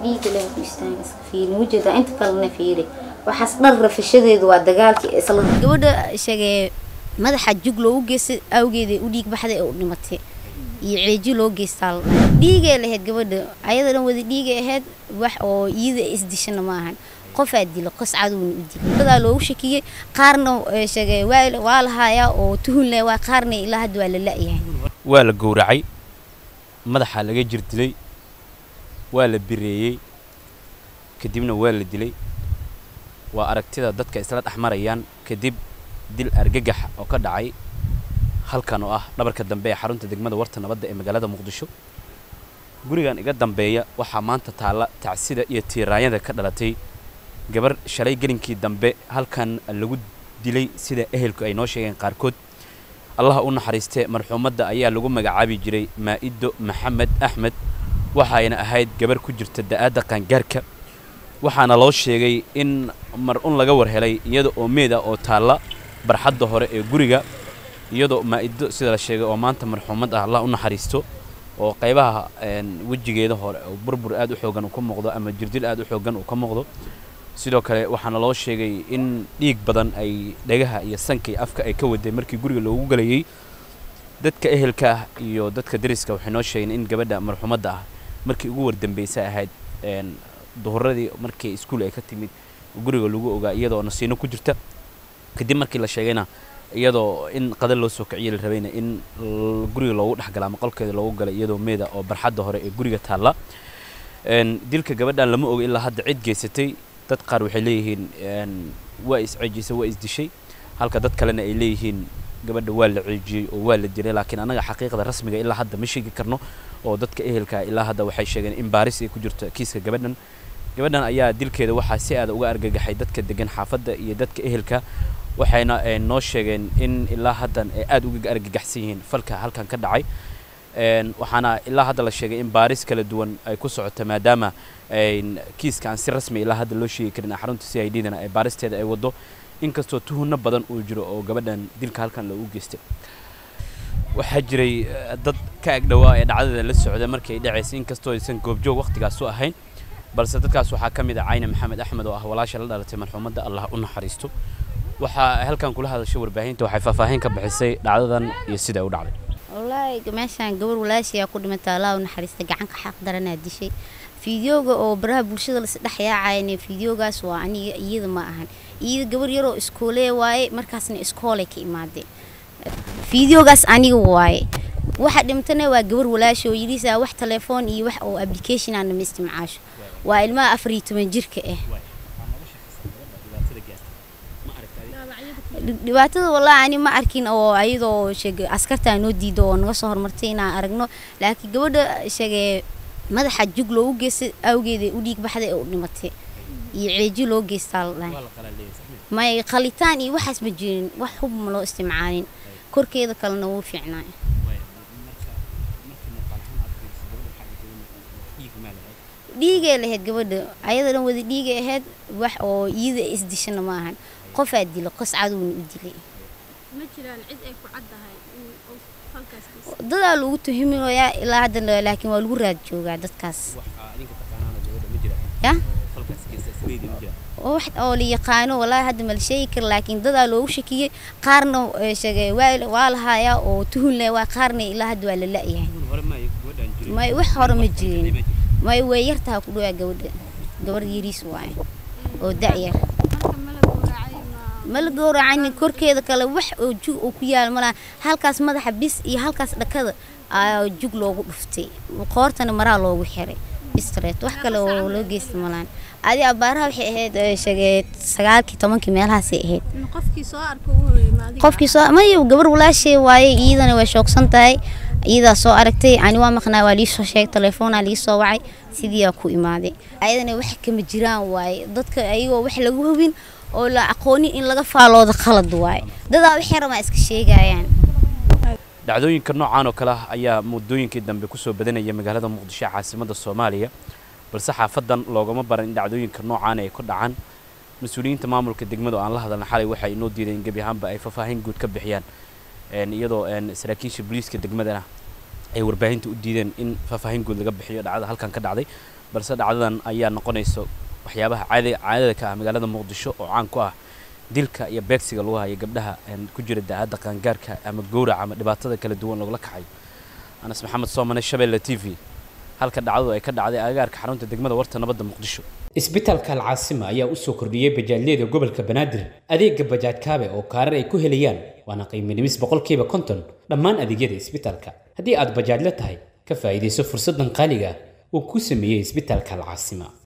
dhiiga leen ku istaaga iska fiiri wajeeda inta kalena fiiri waxaas dhar rafashadeedu waa dagaalkii isla gabadha sheegee madaxa jug loogu geystay awgeeda u dhiig baxday ee u dhimatay iyo ceeji loo geystaa dhiigay lahayd gabadha ayada dhan wada dhiigay ahayd wax oo iyada isdishana ma ahan qofaa dilo qos cadowna u dilay dadaa loogu shakiyey qaarna sheegee waa waa lahaayaa oo tuhun leh waa qaarna ilaa hadda waa la la'yahay waa la gowracay madaxaa laga jir dilay waa la bireeyey kadibna waa la dilay waa aragtida dadka isla dhex marayaan kadib dil argagax oo ka dhacay halkan oo ah dhabarka dambe ee xarunta degmada warta nabadda ee magaalada muqdisho gurigan iga dambeeya waxaa maanta taalla tacsida iyo tiiraanyada ka dhalatay gabar shalay gelinkii dambe halkan lagu dilay sida ehelku ay noo sheegeen qaarkood allaha u naxariistee marxuumadda ayaa lagu magacaabi jiray maa'ido maxamed axmed waxayna ahayd gabar ku jirta da'aadda qaangaarka waxaana loo sheegay in mar un laga war helay iyada oo meeda oo taalla barxadda hore ee guriga iyadoo maa'ido sida la sheegay oo maanta marxuumad ah allah u naxariisto oo qaybaha wejigeeda hore oo burbur aad u xoogan uu ka muuqdo ama jirdil aad u xoogan uu ka muuqdo sidoo kale waxaana loo sheegay in dhiig badan ay dhagaha iyo sanka iyo afka ay ka waday markii guriga loogu galayay dadka ehelka ah iyo dadka dariska waxay noo sheegeen in gabadha marxuumadda ah markii ugu wardambaysa ahayd duhuradii markii iskuul ay ka timid guriga lagu ogaa iyadoo nasiino ku jirta kadib markii la sheegayna iyadoo in qadar loo soo kiciye la rabayna in guriga loogu dhexgala ama qolkeeda loogu galay iyadoo meeda oo barxadda hore ee guriga taalla dilka gabadhan lama oga ilaa hadda cid geysatay dad qaar waxay leeyihiin waa isceejisay waa isdishay halka dad kalena ay leeyihiin gabadha waa la ceejiyey oo waa la dilay laakiin annaga xaqiiqda rasmiga ilaa hadda ma sheegi karno oo dadka ehelka ilaa hadda waxay sheegeen in baaris ay ku jirto kiiska gabadhan gabadhan ayaa dilkeeda waxaa si aada uga argagaxay dadka degan xaafadda iyo dadka ehelka waxayna noo sheegeen in ilaa haddan ay aada uga argagaxsan yihiin falka halkan ka dhacay waxaana ilaa hadda la sheegay in baaris kala duwan ay ku socoto maadaama kiiska aan si rasmi ilaa hadda loo sheegi karin xarunta c i d dana ay baaristeeda ay wado inkastoo tuhunno badan uu jiro oo gabadhan dilka halkan loogu geystay waxaa jiray dad ka agdhowaa ee dhacdada la socda markii ay dhacaysay inkastoo aysan goobjoog waqtigaas u ahayn balse dadkaas waxaa ka mid ah cayne maxamed axmed oo ah walaasha la dhalatay marxuumadda allah u naxariisto waxaa halkan kula hadashay warbaahinta waxay faahfaahin ka bixisay dhacdadan iyo sida u dhacday wallaahi meeshaan gabar walaashiyaa ku dhimatay allah u naxariista gacanka xaq daranaa dishay fideoga oo baraha bulshada lasdhex yaacayne fideogaas waa aniga iyada ma ahan iyada gabar yaroo iskoolee waaye markaasna iskoolay ka imaadeen fideogaas aniga waaye waxa dhimtana waa gabar walaashi oo yidhiisaa wax telefoon iyo wax oo application aan nama isticmaasho waa ilmaha afar iyo toban jirka ah dhibaatada wallaahi ani ma arkin oo ayadoo sheegay askartaa noo diido oo naga soo hormartay inaan aragno laakiin gabadha sheegee madaxa jug loogu geystay awgeeda u dhiig baxday ee u dhimatay iyo ceeji loo geystaa la dhahay may qalitaan iyo waxaas ma jirin wax hub ma loo isticmaalin korkeeda kalena wuu fiicnaay dhiigay lahayd gabadha ayada dhan wada dhiigay ahayd wax oo iyada isdishana ma ahan qofaa dilo qos cadowna u dilay dadaa lagu tuhiminayaa ilaa hadda laakiin waa lagu raad joogaa dadkaas ya wax oo la yaqaano wallaahi hadda ma la sheegi kara laakiin dadaa loogu shakiyey qaarna sheegay waa waa lahaayaa oo tuhun leh waa qaarna ilaa hadda waa la la'yahay may wax hore ma jirin may way yartaha ku dhawaa gabadha gabar yariis waaye oo da'yar ma la gowracani korkeeda kale wax oo jug oo ku yaal malaha halkaas madaxa bis iyo halkaas dhakada ayaa jug loogu dhuftay qoortana maraa loogu xiray bistreet wax kale oo loo geysta malaan adi abaaraha waxay ahayd sheegee sagaalkii tobankii meelahaasay ahayd qofkii soo mayo gabar walaashee waaye iyadana way shoogsan tahay iyadaa soo aragtay ani waa maqnaa waa liisoo sheegay telefoonaa liisoo wacay sidiiyaa ku imaaday ayadana wax kama jiraan waaye dadka ayagoo wax lagu hubin oo la aqoonin in laga faaloodo qalad waaye dadaa wixii rabaa iska sheegayaan dhacdooyinka noocaan oo kale ah ayaa muddooyinkii dambe kusoo badanaya magaalada muqdisho caasimadda soomaaliya balse xaafadan loogama baran in dhacdooyinka noocaan ay ku dhacaan mas-uuliyiinta maamulka degmada oo aan la hadalna xalay waxay inoo diideen in gebi ahaanba ay faahfaahin guud ka bixiyaan iyadoo saraakiisha booliiska degmadana ay warbaahinta u diideen in faahfaahin guud laga bixiyo dhacdada halkan ka dhacday balse dhacdadan ayaa noqonayso waxyaabaha caadi caadada ka ah magaalada muqdisho oo caan ku ah dilka iyo beegsiga lagu hayo gabdhaha ku jira daacadda qaangaarka ama gowraca ama dhibaatada kala duwan lagula kacayo anas maxamed soomane shabeelle t v halka dhacdadu ay ka dhacday agagaarka xarunta degmada warta nabadda muqdisho isbitaalka alcaasima ayaa u soo kordhiyey bajaajyada gobolka banaadir adeega bajaaj kaabe oo kaarar ay ku helayaan waana qiimo dhimis boqolkiiba konton dhammaan adeegyada isbitaalka haddii aad bajaajla tahay ka faa'iidayso fursaddan qaaliga ah uu ku sameeyey isbitaalka alcaasima